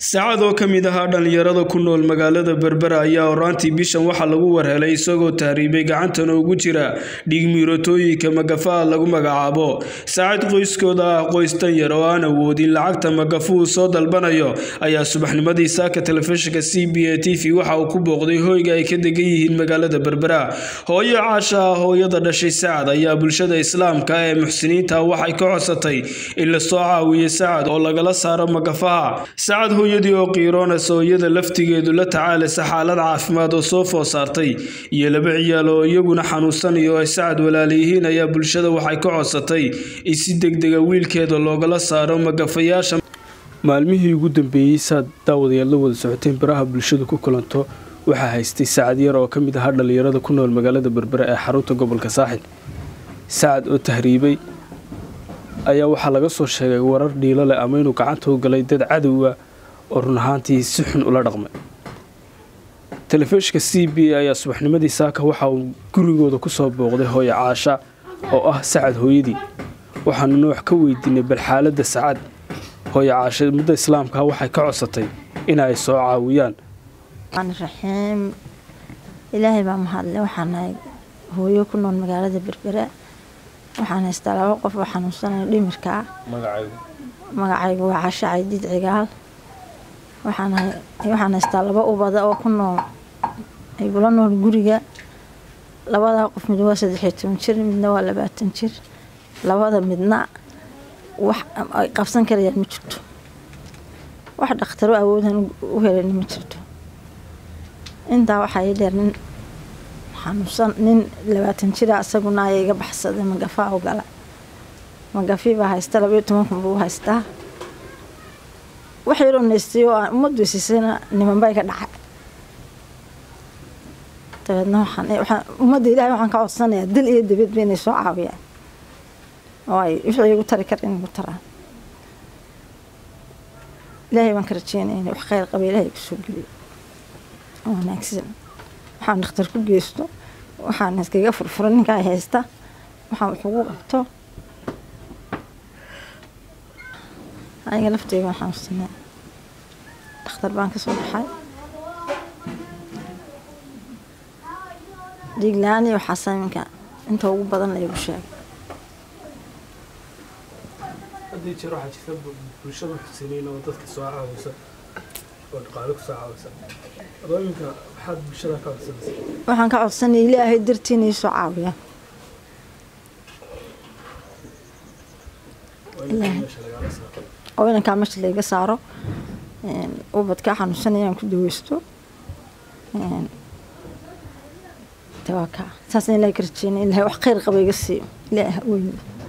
saacad oo ka mid ahaa dhallinyarada ku nool magaalada berbera ayaa horaantii bishan waxaa lagu warhelay isagoo tahriibay gacantana ugu jira dhiigmiiratooyinka magafaha lagu magacaabo saacad qoyskooda ah qoys danyar oo aan awoodin lacagta magafuhu soo dalbanayo ayaa subaxnimadii saaka telefishinka c b a t v waxa uu ku booqday hoyga ay ka degan yihiin magaalada berbera hooyo caasha ah hooyada dhashay sacad ayaa bulshada islaamka ee muxsiniinta waxay ka codsatay in lasoo caawiyo sacad oo lagala saaro magafaha sacad hooyadii oo qiiroonaysa hooyada laftigeedu la tacaalaysa xaalad caafimaad oo soo food saartay iyo laba ciyaal oo iyaguna xanuunsanayo oo ay sacad walaalayihiin ayaa bulshada waxay ka codsatay in si degdega wiilkeeda loogala saaro magafayaasha maalmihii ugu dambeeyey saad daawadayaal la wada socoteen baraha bulshadu ku kulanto waxaa haystay sacad yar oo ka mid ahaa dhallinyarada ku nool magaalada berbera ee xarunta gobolka saaxil sacad oo tahriibay ayaa waxaa laga soo sheegay warar dhiilo leh ama inuu gacanta u galay dad cadowa oo run ahaantii si xun ula dhaqmay telefishinka c b a ayaa subaxnimadii saaka waxa uu gurigooda ku soo booqday hooyo caasha oo ah sacad hooyadii waxaanu noox ka weydiinay bal xaaladda sacad hooyo caasha mudda islaamka waxay ka codsatay in ay soo caawiyaan raxiim ilaahay baa mahadle waxaan nahay hooyo ku nool magaalada berbera waxaan haystaa laba qof oo xanuunsanaya dhimirka ah magacaygu waa casha caydiid cigaal waxaan haystaa laba ubada oo ku nool aygula nool guriga labadaa qof mid waa saddexiyo toban jir midna waa labaatan jir labada midna wax ay qabsan karayaan ma jirto wax dhakhtaro awoodan u helan ma jirto intaa waxaa ii dheer nin xanuunsan nin labaatan jira isaguna aya iga baxsaday magafaa u gala magafii baa haysta labaiyo toban kun buu haystaa wax yaroo naystay oo aan ummaddu siisayna nimanbay ka dhacay dabeedna waxaan ummadda ilahay waxaan ka codsanayaa dil iyo dibadba inay soo caawiyaan oo ay wixii igu tari kara in igu taraan ilaahay baan ka rajeynaya inay wax khayr qaba ilahay kusoo geliyo oo wanaagsan waxaan dhakhtar ku geysto waxaan iskaga furfura ninkaa haysta waxaan wax ugu qabto aniga lafteyga waan xanuunsanaa dhakhtar baan ka soo baxay dhiig la-aan iyo waxaasa iminka inta ugu badan laygu sheegay haddii jeer waxaa jirta bulshada xusiniin oo dadka soo caawisa oo dhaqaale ku soo caawisa adoo iminka waxaad bulshada ka codsanaysa waxaan ka codsanaya ilaahay dartii inay soo caawiyaan oo inankaa meesha layga saaro ubadkaa xanuunsanayaan ku daweysto tawaka saasna ilahay ka rajeynaya ilahay wax khayr qaba iga siiyo ilaaha weyn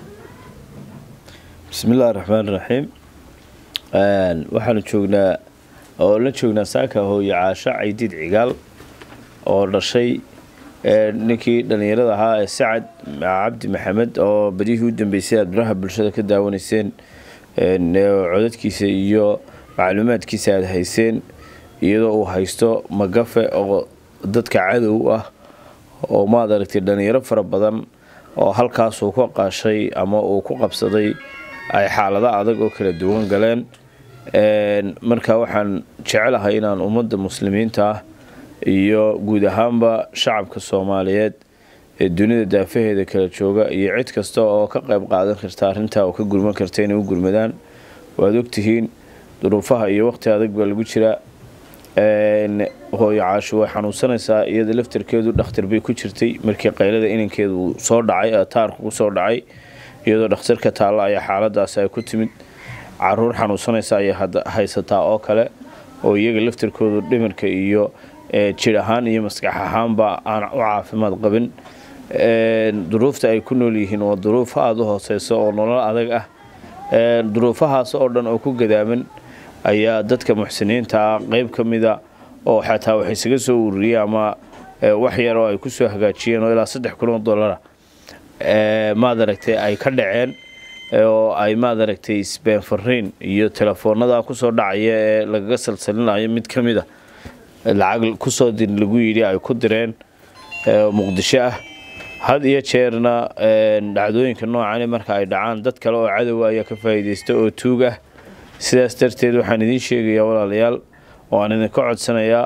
bismi illaahi raxmaan raxiim waxaanu joognaa oo la joognaa saaka hooyo caasho caydiid cigaal oo dhashay ninkii dhallinyarada ahaa ee sacad cabdi maxamed oo badihii u dambeysay aad baraha bulshada ka daawanayseen codadkiisa iyo macluumaadkiisa aada hayseen iyadoo uu haysto magafe oo dadka cadow ah oo maad aragtay dhallinyaro fara badan oo halkaasuu ka qaashay ama uu ku qabsaday ay xaalado adag oo kala duwan galeen marka waxaan jecelahay inaan ummadda muslimiinta ah iyo guud ahaanba shacabka soomaaliyeed ee dunida daafaheeda kala jooga iyo cid kasta oo ka qayb qaadan karta arrintaa oo ka gurman karta inay u gurmadaan waad ogtihiin duruufaha iyo waqti adag baa lagu jiraa hooyo caasho way xanuunsanaysaa iyada laftarkeedu dhakhtar bay ku jirtay markii qaylada inankeedu uu soo dhacay taarku ku soo dhacay iyadoo dhakhtarka taalla ayaa xaaladaasi ay ku timid caruur xanuunsanaysa ayay haysataa oo kale oo iyaga laftarkoodu dhimirka iyo jir ahaan iyo maskax ahaanba aan u caafimaad qabin duruufta ay ku nool yihiin waa duruuf aada u hooseysa oo nolol adag ah duruufahaas oo dhan oo ku gadaaman ayaa dadka muxsiniinta ah qeyb ka mida oo xataa wax isaga soo ururiyey ama wax yar oo ay kusoo hagaajiyeen oo ilaa saddex kun oo dollara maad aragtay ay ka dhaceen oo ay maad aragtay sbeen fariin iyo telefoonada kusoo dhacaya ee lagaga salsalinayo mid ka mid a lacag kusoo dir lagu yidhi ay ku direen muqdisho ah had iyo jeerna dhacdooyinka noocani marka ay dhacaan dad kale oo cadowa ayaa ka faa'iidaysta oo tuug ah sidaas darteed waxaan idiin sheegayaa walaalayaal oo aan idinka codsanayaa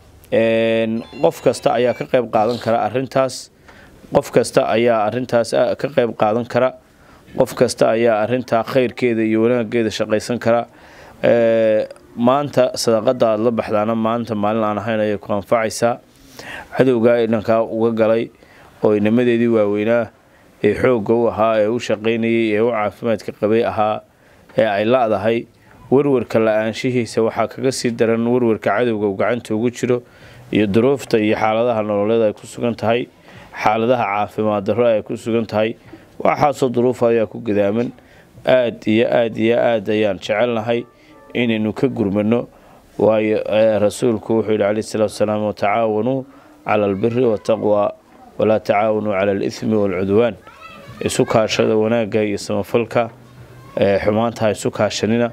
qof kasta ayaa ka qayb qaadan kara arintaas qof kasta ayaa arintaas ka qayb qaadan kara qof kasta ayaa arintaa khayrkeeda iyo wanaageeda shaqaysan kara maanta sadaqada aada la baxdaana maanta maalin aan ahayn ayay ku anfacaysaa cadowgaa dhankaa uga galay oo inamadeedii waaweynaa ee xoogga u ahaa ee u shaqaynayay ee u caafimaadka qabay ahaa ee ay la-dahay warwarka la-aanshihiisa waxaa kaga sii daran warwarka cadowga uu gacanta ugu jiro iyo duruufta iyo xaaladaha nololeed ay ku sugan tahay xaaladaha caafimaad darro ay ku sugan tahay waxaasoo duruufa ayaa ku gadaaman aad iyo aad iyo aad ayaan jecelnahay inaynu ka gurmano waayo rasuulku wuxuu yidhi calayhi salaatu wasalaam watacaawanuu cala albiri wataqwa walaa tacaawanuu cala alithmi waalcudwaan isu kaashada wanaagga iyo samafalka xumaantaha isu kaashanina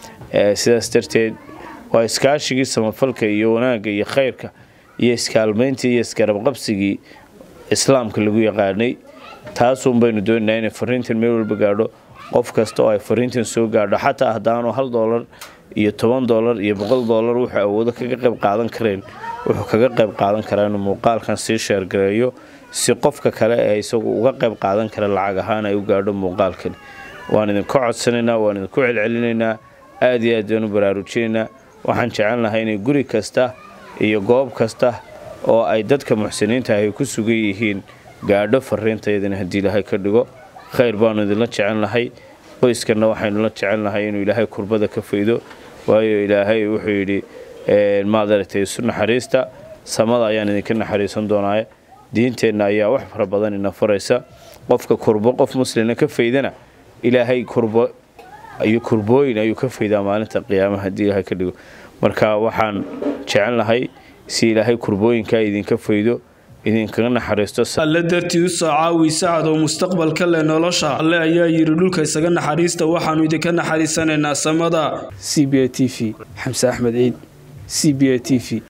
sidaas darteed waa iskaashigii samafalka iyo wanaagga iyo khayrka iyo iskaalmayntii iyo isgarabqabsigii islaamka lagu yaqaanay taasuun baynu doonaynaa inay fariintan meel walba gaadho qof kasta oo ay fariintan soo gaadho xataa haddaanu hal doolar iyo toban doolar iyo boqol doolar wuxuu awoodo kaga qayb qaadan kareen wuxuu kaga qayb qaadan karaa inuu muuqaalkan sii sheergareeyo si qofka kale ee isagu uga qayb qaadan kara lacag ahaan ay u gaadho muuqaalkan waan idinka codsanaynaa waan idinku celcelinaynaa aad iyo aad baan u baraarujinaynaa waxaan jecelnahay inay guri kasta iyo goob kasta oo ay dadka muxsiniinta ahy ku sugan yihiin gaadho fariintayadana haddii ilaahay ka dhigo khayr baanu idinla jecelnahay qoyskanna waxaynu la jecelnahay inuu ilaahay kurbada ka faydo waayo ilaahay wuxuu yidhi maad aragtay isu naxariista samada ayaan idinka naxariisan doonaaye diinteenna ayaa wax fara badan ina faraysa qofka kurbo qof muslina ka faydana ilaahay kurbo iyo kurbooyin ayuu ka faydaa maalinta qiyaamaha haddii ilaahay ka dhigo marka waxaan jecelnahay si ilaahay kurbooyinkaa idinka faydo idinkaga naxariisto alle dartii u soo caawi sacad oo mustaqbalka leh nolosha alle ayaa yidhi dhulka isaga naxariista waxaannu idinka naxariisanaynaa samada c b a t v xamse axmed ciid c b a t v